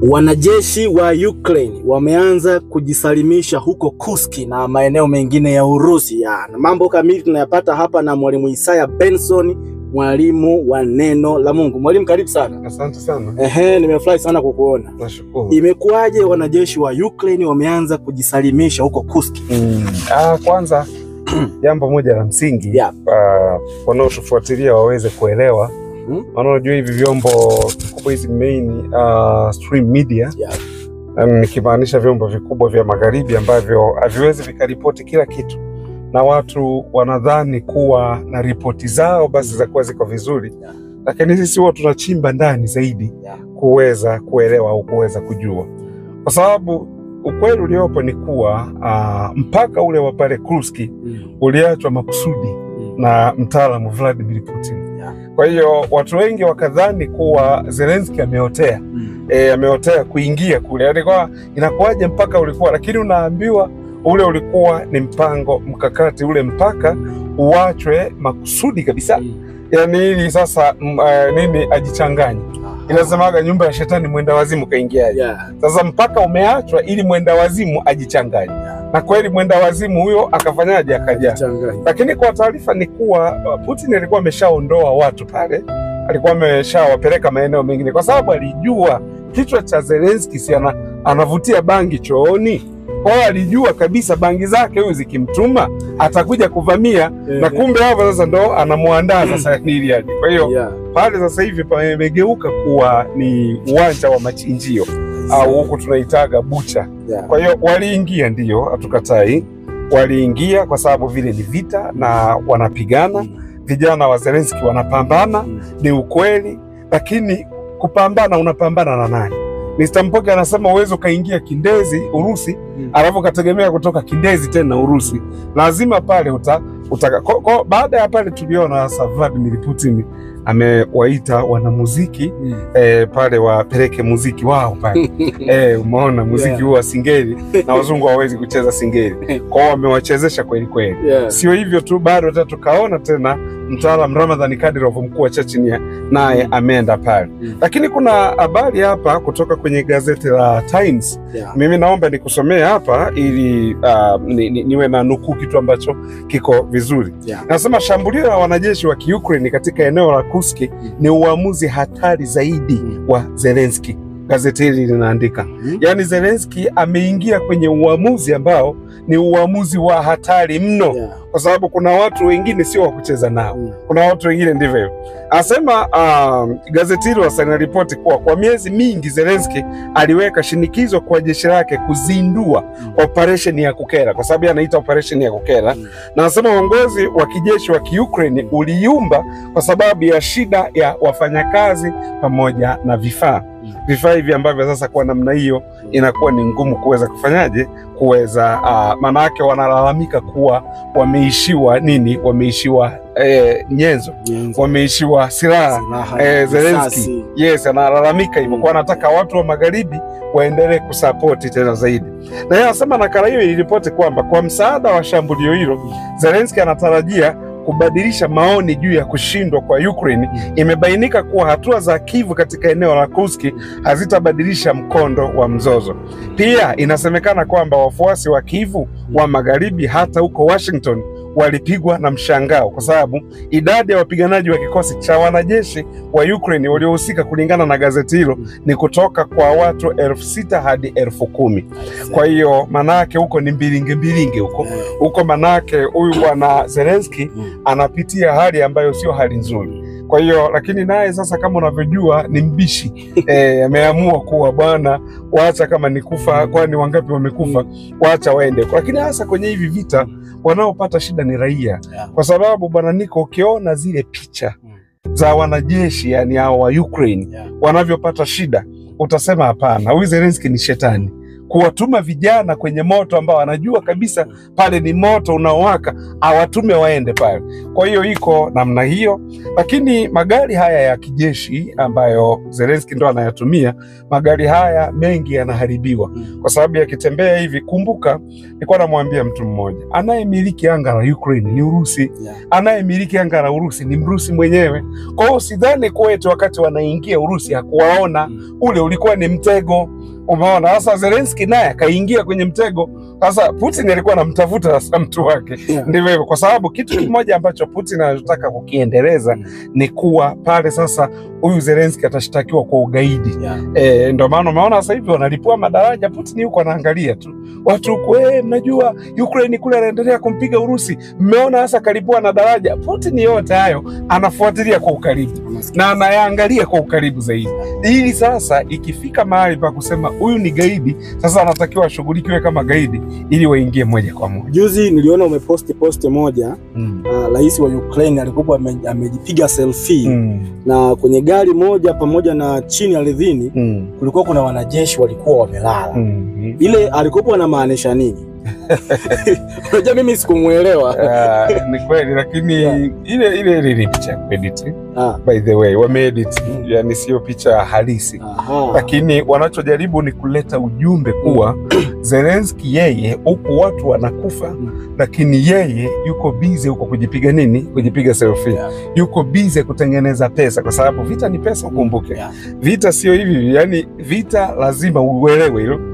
Wanajeshi wa Ukraine wameanza kujisalimisha huko Kursk na maeneo mengine ya Urusi. Ya, na mambo kamili tunayapata hapa na mwalimu Isaya Benson, mwalimu wa neno la Mungu. Mwalimu, karibu sana. Asante sana, Ehe, nimefurahi sana kukuona. nashukuru. Imekuwaje wanajeshi wa Ukraine wameanza kujisalimisha huko Kursk? Mm. Ah, kwanza jambo moja la msingi Yeah. ah, wanaotufuatilia waweze kuelewa Mhm. maana unajua hivi vyombo vikubwa hizi main uh, stream media Yeah. um, nikimaanisha vyombo vikubwa vya magharibi ambavyo haviwezi vikaripoti kila kitu na watu wanadhani kuwa na ripoti zao basi za kuwa ziko vizuri Yeah. lakini sisi huwa tunachimba ndani zaidi Yeah. kuweza kuelewa au kuweza kujua kwa sababu ukweli uliopo ni kuwa uh, mpaka ule wa pale Kursk Mm. uliachwa makusudi Mm. na mtaalamu Vladimir Putin. Yeah. Kwa hiyo watu wengi wakadhani kuwa Zelensky ameotea Mm. e, ameotea kuingia kule, yaani kwa inakuwaje mpaka ulikuwa, lakini unaambiwa ule ulikuwa ni mpango mkakati, ule mpaka uachwe makusudi kabisa, Mm. yaani ili sasa m, uh, nini ajichanganye. Aha. Inasemaga nyumba ya shetani mwenda wazimu kaingiaje? Yeah. Sasa mpaka umeachwa ili mwenda wazimu ajichanganye, Yeah. na kweli mwenda wazimu huyo akafanyaje? Akaja Changanya. lakini kwa taarifa ni kuwa uh, Putin alikuwa ameshaondoa watu pale, alikuwa ameshawapeleka maeneo mengine, kwa sababu alijua kichwa cha Zelensky si ana, anavutia bangi chooni. Kwa hiyo alijua kabisa bangi zake huyu zikimtuma atakuja kuvamia, na kumbe hapo sasa ndo anamwandaa sasa ili aje. Kwa hiyo Yeah. pale sasa hivi pamegeuka kuwa ni uwanja wa machinjio au huku tunaitaga bucha. Yeah. Kwa hiyo waliingia, ndiyo, hatukatai, waliingia kwa sababu vile ni vita na wanapigana. Mm. Vijana wa Zelensky wanapambana, Mm. ni ukweli, lakini kupambana, unapambana na nani? Mr. Mpoke anasema uwezi ukaingia Kindezi Urusi, Mm. alafu ukategemea kutoka Kindezi tena Urusi, lazima pale uta, utaka. Ko, ko, baada ya pale tuliona sasa Vladimir Putin amewaita wanamuziki Mm. eh, pale wapeleke muziki wao pale eh, umeona muziki Yeah. huu wa singeli na wazungu hawawezi kucheza singeli kwao, wamewachezesha kweli kweli. Yeah. Sio hivyo tu, bado hata tukaona tena mtaalam Ramadhan Kadyrov mkuu wa Chechnya naye ameenda pale, Mm. lakini kuna habari hapa kutoka kwenye gazeti la Times. Yeah. Mimi naomba nikusomee hapa ili uh, ni, ni, niwe na nukuu kitu ambacho kiko vizuri. Yeah. Nasema shambulio la wanajeshi wa Kiukraini katika eneo la Kursk ni uamuzi hatari zaidi Mm. wa Zelensky. Gazeti hili linaandika Mm. yaani, Zelensky ameingia kwenye uamuzi ambao ni uamuzi wa hatari mno, Yeah. kwa sababu kuna watu wengine sio wa kucheza nao Mm. kuna watu wengine ndivyo hivyo. Anasema um, gazeti hilo sasa linaripoti kuwa kwa miezi mingi Zelensky aliweka shinikizo kwa jeshi lake kuzindua Mm. operesheni ya kukera, kwa sababu yeye anaita operesheni ya kukera, Mm. na anasema uongozi wa kijeshi wa Kiukraini uliyumba kwa sababu ya shida ya wafanyakazi pamoja na vifaa Mm. vifaa hivi ambavyo sasa kwa namna hiyo inakuwa ni ngumu kuweza kufanyaje kuweza uh, maanake wanalalamika kuwa wameishiwa nini, wameishiwa eh, nyenzo, Nyenzo. wameishiwa silaha Silaha, eh, Zelensky risasi. yes, analalamika hivyo Mm. kwa anataka watu wa magharibi waendelee kusapoti tena zaidi. Na yeye anasema nakala hiyo iliripoti kwamba kwa msaada wa shambulio hilo Zelensky anatarajia kubadilisha maoni juu ya kushindwa kwa Ukraine. Imebainika kuwa hatua za Kiev katika eneo la Kursk hazitabadilisha mkondo wa mzozo. Pia inasemekana kwamba wafuasi wa Kiev wa magharibi hata huko Washington walipigwa na mshangao kwa sababu idadi ya wapiganaji wa kikosi cha wanajeshi wa Ukraine waliohusika kulingana na gazeti hilo ni kutoka kwa watu elfu sita hadi elfu kumi. Kwa hiyo manake huko ni mbilinge mbilinge huko Eh, huko, manake huyu bwana Zelensky mm. anapitia hali ambayo sio hali nzuri. Kwa hiyo lakini naye sasa, kama unavyojua, ni mbishi eh, ameamua kuwa bwana, wacha kama ni kufa, kwani wangapi wamekufa, wacha waende. Lakini hasa kwenye hivi vita wanaopata shida ni raia, Yeah. kwa sababu bwana Niko, ukiona zile picha Mm. za wanajeshi yani hao wa Ukraine Yeah. wanavyopata shida, utasema hapana, huyu Zelensky ni shetani. kuwatuma vijana kwenye moto ambao anajua kabisa pale ni moto unaowaka, awatume waende pale. Kwa hiyo iko namna hiyo, lakini magari haya ya kijeshi ambayo Zelensky ndo anayatumia, magari haya mengi yanaharibiwa kwa sababu yakitembea hivi. Kumbuka, nilikuwa namwambia mtu mmoja, anayemiliki anga la Ukraine ni Urusi, Yeah. anayemiliki anga la Urusi ni Mrusi mwenyewe. Kwa hiyo sidhani kuwa eti wakati wanaingia Urusi hakuwaona, ule ulikuwa ni mtego. Umeona, sasa Zelensky naye akaingia kwenye mtego. Sasa Putin alikuwa anamtafuta sasa mtu wake Yeah. ndivyo hivyo, kwa sababu kitu kimoja ambacho Putin anachotaka kukiendeleza Mm. ni kuwa pale sasa huyu Zelensky atashtakiwa kwa ugaidi. Yeah. E, ndo maana umeona sasa hivi wanalipua madaraja. Putin yuko anaangalia tu watu huku, eh, mnajua Ukraine kule anaendelea kumpiga Urusi, mmeona sasa kalipua na daraja. Putin yote hayo anafuatilia kwa ukaribu na anayaangalia kwa ukaribu zaidi, ili sasa ikifika mahali pa kusema huyu ni gaidi, sasa anatakiwa ashughulikiwe kama gaidi ili waingie moja kwa moja. Juzi niliona umeposti posti moja, Mm. uh, rais wa Ukraine alikuwa ame- amejipiga selfie Mm. na kwenye gari moja pamoja na chini ardhini Mm. kulikuwa kuna wanajeshi walikuwa wamelala. Mm. Ile alikuwa anamaanisha nini? Unajua mimi sikumuelewa. Ah, ni kweli lakini Yeah. ile ile ile ni picha ya kuedit Ah, by the way wameedit Mm. yani sio picha halisi aha. lakini wanachojaribu ni kuleta ujumbe kuwa Zelensky yeye huku watu wanakufa Mm. lakini yeye yuko bize huko kujipiga nini kujipiga selfie Yeah. yuko bize kutengeneza pesa kwa sababu vita ni pesa ukumbuke Yeah. vita sio hivi yani vita lazima uelewe hilo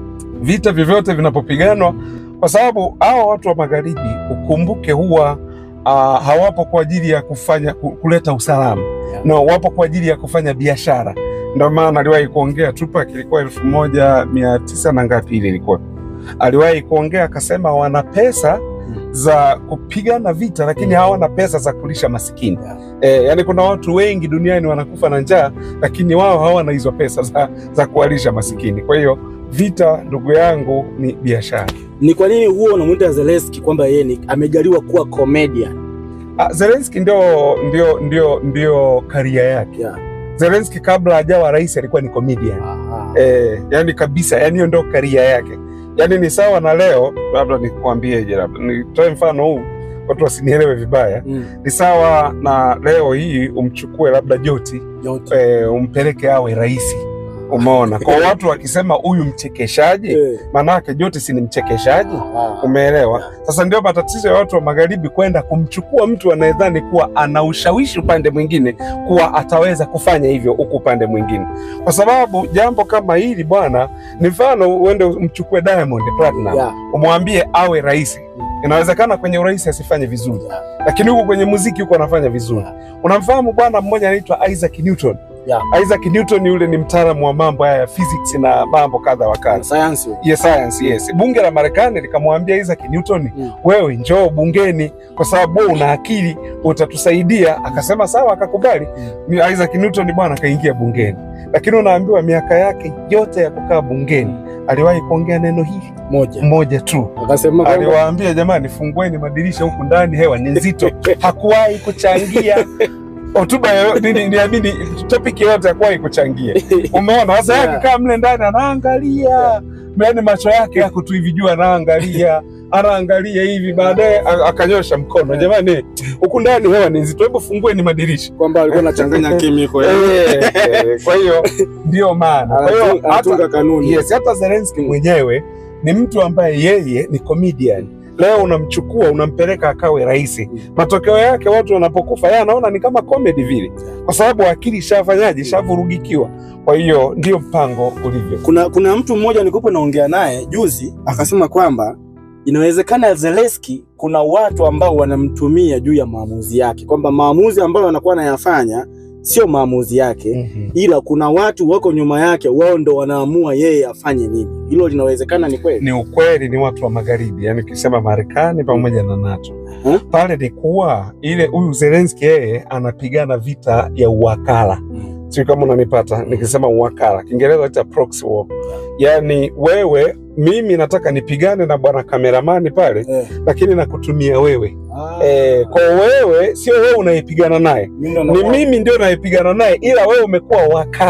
vita vyovyote vinapopiganwa kwa sababu hawa watu wa magharibi ukumbuke huwa uh, hawapo kwa ajili ya kufanya ku- kuleta usalama Yeah. no wapo kwa ajili ya kufanya biashara ndio maana aliwahi kuongea Tupac ilikuwa elfu moja mia tisa na ngapi ile ilikuwa aliwahi kuongea akasema wana pesa za kupigana vita lakini hawana pesa za kulisha masikini Yeah. e, yani kuna watu wengi duniani wanakufa na njaa lakini wao hawana hizo pesa za, za kuwalisha masikini kwa hiyo vita ndugu yangu ni biashara Ni kwa nini huo unamwita Zelensky kwamba yeye ni amejaliwa kuwa comedian? Ah, Zelensky ndio ndio ndio ndio karia yake Yeah. Zelensky kabla hajawa rais alikuwa ni comedian Aha. eh, yani kabisa yani hiyo ndio karia yake yani ni sawa na leo labda nikwambieje labda nitoe mfano huu watu wasinielewe vibaya Mm. ni sawa na leo hii umchukue labda Joti Yote. eh, umpeleke awe rais umeona kwa watu wakisema huyu mchekeshaji Eh. manake Joti si ni mchekeshaji Aha. umeelewa sasa ndio matatizo ya watu wa magharibi kwenda kumchukua mtu anayedhani kuwa ana ushawishi upande mwingine kuwa ataweza kufanya hivyo huku upande mwingine kwa sababu jambo kama hili bwana ni mfano uende umchukue Diamond Platinum Yeah. umwambie awe rais inawezekana kwenye urais asifanye vizuri Yeah. lakini huku kwenye muziki huko anafanya vizuri unamfahamu bwana mmoja anaitwa Isaac Newton Yeah. Isaac Newton yule ni mtaalamu wa mambo haya ya physics na mambo kadha wa kadha Science. Yes, science, yes. Bunge la Marekani likamwambia Isaac Newton, Mm. wewe njoo bungeni kwa sababu wewe una akili, utatusaidia. Akasema sawa, akakubali. Ni Isaac Newton bwana akaingia bungeni, lakini unaambiwa miaka yake yote ya kukaa bungeni aliwahi kuongea neno hili Moja. moja tu. Akasema kwamba Aliwaambia jamani, fungueni madirisha huku ndani, hewa ni nzito. Hakuwahi kuchangia hotuba yoyo- nini, niamini topic yoyote hakuwahi kuchangia. Umeona sasa, yeye Yeah. akikaa mle ndani anaangalia, yaani macho yake yako tu hivi juu, anaangalia anaangalia hivi, baadaye a- akanyosha mkono, jamani, huku ndani hewa ni nzito, hebu fungueni madirisha. kwamba alikuwa anachanganya chemical. Eh, eh, Kwa hiyo ndio maana, kwa hiyo Anatunga- anatunga hata kanuni. yes, hata Zelensky mwenyewe ni mtu ambaye yeye ni comedian. Leo unamchukua unampeleka akawe rais, matokeo yake watu wanapokufa yeye anaona ni kama comedy vile, kwa sababu akili ishafanyaje, ishavurugikiwa. Kwa hiyo ndio mpango ulivyo. Kuna kuna mtu mmoja nilikuwa naongea naye juzi akasema kwamba inawezekana Zelensky kuna watu ambao wanamtumia juu ya maamuzi yake, kwamba maamuzi ambayo anakuwa anayafanya sio maamuzi yake, ila kuna watu wako nyuma yake, wao ndo wanaamua yeye afanye nini. Hilo linawezekana, ni kweli? Ni ukweli, ni watu wa magharibi, yani ukisema Marekani pamoja na NATO Hmm? pale ni kuwa ile huyu Zelensky yeye anapigana vita ya uwakala sio kama unanipata nikisema uwakala, Kiingereza ita proxy war. Yani wewe mimi nataka nipigane na bwana kameramani pale, Eh. lakini nakutumia wewe Ah. eh, kwa wewe sio wewe unayepigana naye, Mimi ndo ni nakuwa- mimi ndio nayepigana naye, ila wewe umekuwa wakala.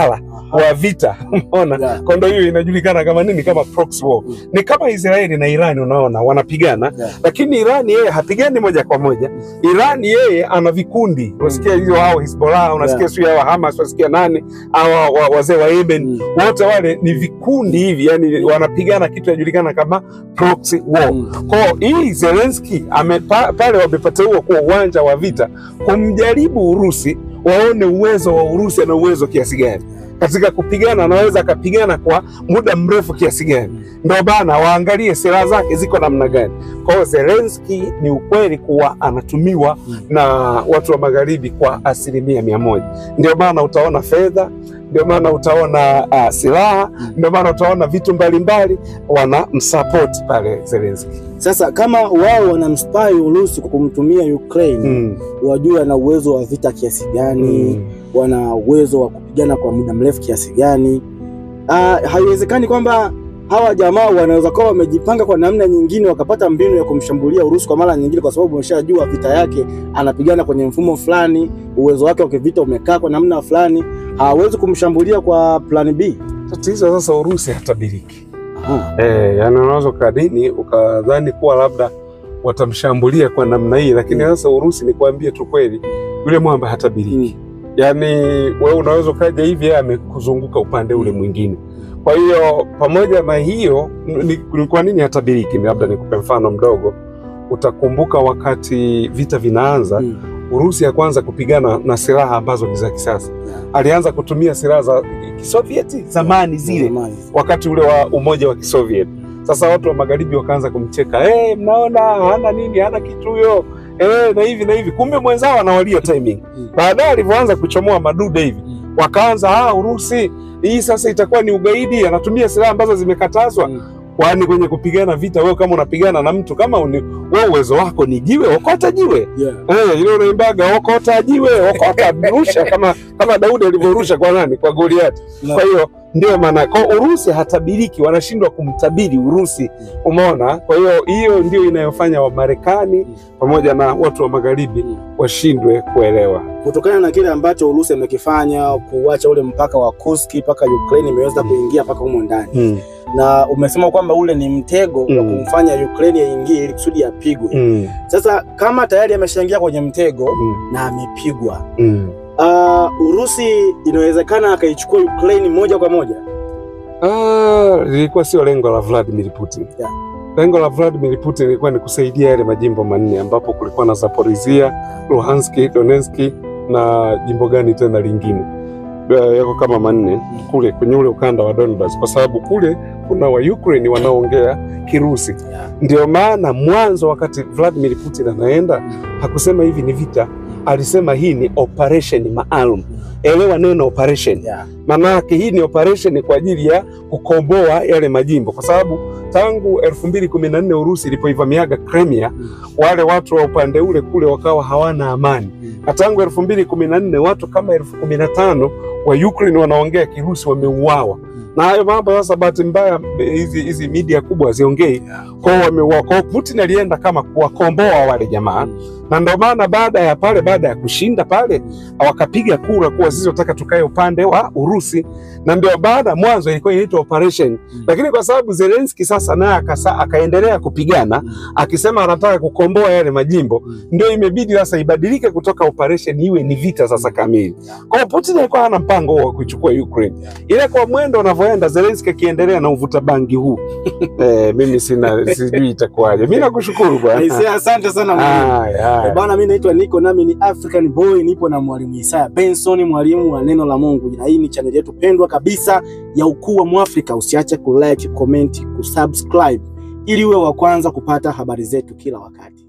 wa vita umeona Yeah. kwa ndo hiyo inajulikana kama nini kama proxy war Mm. ni kama Israeli na Irani unaona wanapigana Yeah. lakini Irani yeye hapigani moja kwa moja Irani yeye ana vikundi unasikia hiyo hao Hezbollah unasikia Yeah. sio hao Hamas unasikia nani hao wa- wazee wa Yemen Mm. wote wale ni vikundi hivi yani wanapigana kitu inajulikana kama proxy war Mm. kwa hii Zelensky amepa, pale wamepateua kuwa uwanja wa vita kumjaribu Urusi waone uwezo wa Urusi ana uwezo kiasi gani katika kupigana, anaweza akapigana kwa muda mrefu kiasi gani, ndio bana waangalie silaha zake ziko namna gani. Kwa hiyo Zelensky ni ukweli kuwa anatumiwa Mm. na watu wa magharibi kwa asilimia mia moja. Ndio maana utaona fedha, ndio maana utaona uh, silaha, Mm. ndio maana utaona vitu mbalimbali wanamsapoti pale Zelensky. Sasa kama wao wanamspai Urusi kwa kumtumia Ukraine, Mm. wajue ana uwezo wa vita kiasi gani, Mm. wana uwezo wa kupigana kwa muda mrefu kiasi gani. Ah, haiwezekani kwamba hawa jamaa wanaweza kuwa wamejipanga kwa namna nyingine wakapata mbinu ya kumshambulia Urusi kwa mara nyingine, kwa sababu wameshajua vita yake, anapigana kwenye mfumo fulani, uwezo wake wa kivita umekaa kwa namna fulani, hawawezi kumshambulia kwa plan B. Tatizo sasa, Urusi hatabiriki. Aha. Eh, yani unaweza ukadini ukadhani kuwa labda watamshambulia kwa namna hii, lakini Mm. sasa Urusi ni kuambie tu kweli, yule mwamba hatabiriki. Mm. Yani wewe unaweza ukaja hivi, yeye amekuzunguka upande ule Mm. mwingine. Kwa hiyo pamoja na hiyo, ni, ni kwa nini hatabiriki? Labda nikupe mfano mdogo. Utakumbuka wakati vita vinaanza, Mm. Urusi ya kwanza kupigana na silaha ambazo ni za kisasa, Yeah. alianza kutumia silaha za Kisovieti zamani zile Zamani. wakati ule wa umoja wa Kisoviet. Sasa watu wa magharibi wakaanza kumcheka, eh, mnaona hana nini, hana kitu huyo, eh, na hivi na hivi. Kumbe mwenzao anawalia timing. Mm. Baadaye alivyoanza kuchomoa madude hivi, Mm. wakaanza ah, Urusi hii sasa itakuwa ni ugaidi, anatumia silaha ambazo zimekatazwa. Mm. Kwani kwenye kupigana vita, wewe kama unapigana na mtu kama uni, wewe uwezo wako ni jiwe, okota jiwe Yeah. Eh, ile unaimbaga okota jiwe, okota rusha kama kama Daudi alivyorusha kwa nani? Kwa Goliati. Na- Kwa hiyo ndio maana kwa Urusi hatabiriki, wanashindwa kumtabiri Urusi, umeona? Kwa hiyo hiyo ndio inayofanya Wamarekani pamoja na watu wa magharibi Mm. washindwe kuelewa. kutokana na kile ambacho Urusi amekifanya kuacha ule mpaka wa Kursk mpaka Ukraine imeweza kuingia mpaka humo ndani, na umesema kwamba ule ni mtego wa Mm. kumfanya Ukraine yaingie ili kusudi apigwe. Mm. Sasa kama tayari ameshaingia kwenye mtego Mm. na amepigwa, Mm. uh, Urusi inawezekana akaichukua Ukraine moja kwa moja. Ah, lilikuwa sio lengo la Vladimir Putin. Yeah. Lengo la Vladimir Putin ilikuwa ni kusaidia yale majimbo manne ambapo kulikuwa na Zaporizhia, Luhansk, Donetsk na jimbo gani tena lingine Eh, yako kama manne kule kwenye ule ukanda wa Donbas, kwa sababu kule kuna wa Ukraine wanaoongea Kirusi. Yeah. Ndio maana mwanzo, wakati Vladimir Putin anaenda, hakusema hivi ni vita, alisema hii ni operation maalum. Elewa neno operation Yeah. Manake hii ni operation kwa ajili ya kukomboa yale majimbo, kwa sababu tangu elfu mbili kumi na nne Urusi ilipoivamiaga Crimea, Mm. wale watu wa upande ule kule wakawa hawana amani, Mm. na tangu elfu mbili kumi na nne watu kama elfu kumi na tano wa Ukraine wanaongea Kirusi wameuawa. Na hayo mambo sasa, bahati mbaya hizi hizi media kubwa haziongei kwao, wameuawa. Kwao Putin alienda kama kuwakomboa wale jamaa na ndio maana baada ya pale, baada ya kushinda pale, wakapiga kura kuwa sisi tunataka tukae upande wa Urusi, na ndio baada mwanzo ilikuwa inaitwa operation Mm. lakini kwa sababu Zelensky sasa naye akasa- akaendelea kupigana Mm. akisema anataka kukomboa yale majimbo, Mm. ndio imebidi sasa ibadilike kutoka operation iwe ni vita sasa kamili. Yeah. Kwa hiyo Putin alikuwa hana mpango huo wa kuichukua Ukraine, Yeah. ile kwa mwendo unavyoenda Zelensky akiendelea na uvuta bangi huu eh, mimi sina sijui itakuwaje. Mimi nakushukuru bwana. Aisee, asante sana mwalimu. Haya, haya. Eh, Bana, mimi naitwa Niko, nami ni African Boy, nipo na mwalimu Isaya Benson, mwalimu wa neno la Mungu, na hii ni chaneli yetu pendwa kabisa ya Ukuu wa Mwafrika. Usiache kulike, comment, kusubscribe ili uwe wa kwanza kupata habari zetu kila wakati.